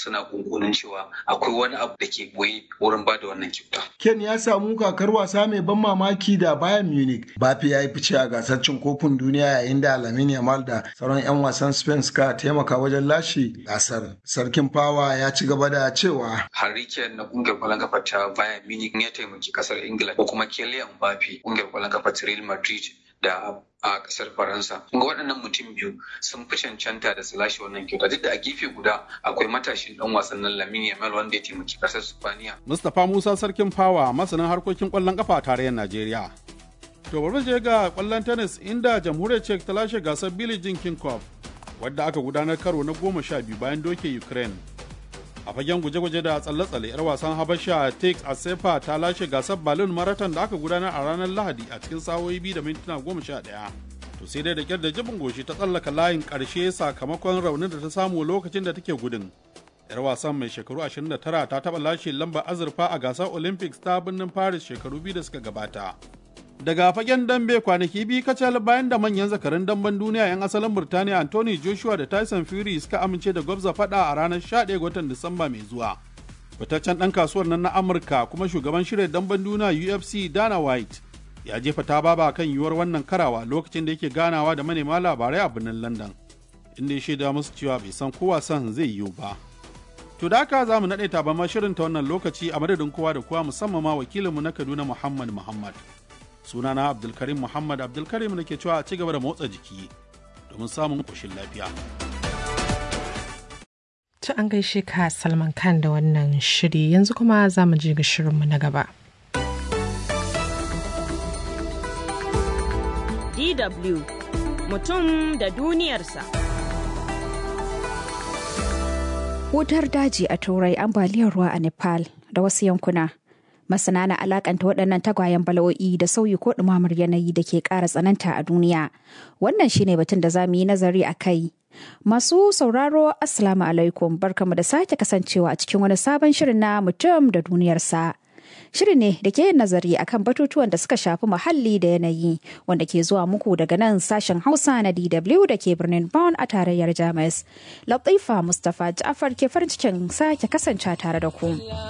suna kunkunin cewa akwai wani abu da ke boye wurin ba da wannan kyauta. Ken ya samu kakar wasa mai ban mamaki da Bayern Munich. Bafi ya yi fice a gasar cin kofin duniya yayin da Lamine Yamal da sauran 'yan wasan Spain suka taimaka wajen lashe gasar. Sarkin Fawa ya ci gaba da cewa. Harry Kane na kungiyar kwallon kafa ta Bayern Munich ya taimaki kasar Ingila ko kuma Kylian Mbappe kungiyar kwallon kafa ta Real Madrid da a kasar faransa ga waɗannan mutum biyu sun fi cancanta da su lashe wannan kyauta duk da a gefe guda akwai matashin dan wasannin lamini yamal wanda ya taimaki kasar spaniya mustapha musa sarkin fawa masanin harkokin kwallon kafa a tarayyar najeriya to bari je ga kwallon tennis inda jamhuriyar czech ta lashe gasar billie jean king cup wadda aka gudanar karo na goma sha biyu bayan doke ukraine a fagen guje-guje da tsalle-tsalle 'yar wasan habasha tex asefa ta lashe gasar balloon marathon da aka gudanar a ranar lahadi a cikin sa'o'i biyu da mintuna goma sha ɗaya to sai dai da kyar da jibin goshi ta tsallaka layin ƙarshe sakamakon raunin da ta samu lokacin da take gudun 'yar wasan mai shekaru 29 ta taɓa lashe lambar azurfa a gasar olympics ta birnin paris shekaru biyu da suka gabata daga fagen dambe kwanaki biyu kacal bayan da manyan zakarun damben duniya 'yan asalin burtaniya anthony joshua da tyson fury suka amince da gwabza fada a ranar 11 watan disamba mai zuwa fitaccen dan kasuwar nan na amurka kuma shugaban shirya damben duniya ufc dana white ya jefa ta baba kan yiwuwar wannan karawa lokacin da yake ganawa da manema labarai a birnin london inda ya shaida musu cewa bai san ko wasan zai yiwu ba to da haka za mu naɗe taban shirin ta wannan lokaci a madadin kowa da kowa musamman ma wakilinmu na kaduna muhammad muhammad sunana abdulkarim muhammad abdulkarim da ke cewa a ci gaba da motsa jiki domin samun ƙoshin lafiya ta an gaishe ka salman khan da wannan shiri yanzu kuma za mu je ga shirinmu na gaba DW mutum da duniyarsa. Wutar daji a Turai ambaliyar ruwa a Nepal da wasu yankuna. Masana na alakanta waɗannan tagwayen bala'o'i da sauyi ko ɗumamar yanayi da ke ƙara tsananta a duniya. Wannan shine batun da za mu yi nazari a kai. Masu sauraro Assalamu alaikum barkamu da sake kasancewa a cikin wani sabon shirin na mutum da duniyarsa. Shiri ne da ke yin nazari akan batutuwan da suka shafi muhalli da yanayi wanda ke zuwa muku daga nan sashen Hausa na DW da ke birnin Bonn a tarayyar Jamus. Latifa Mustapha Ja'far ke farin cikin sake kasance tare da ku.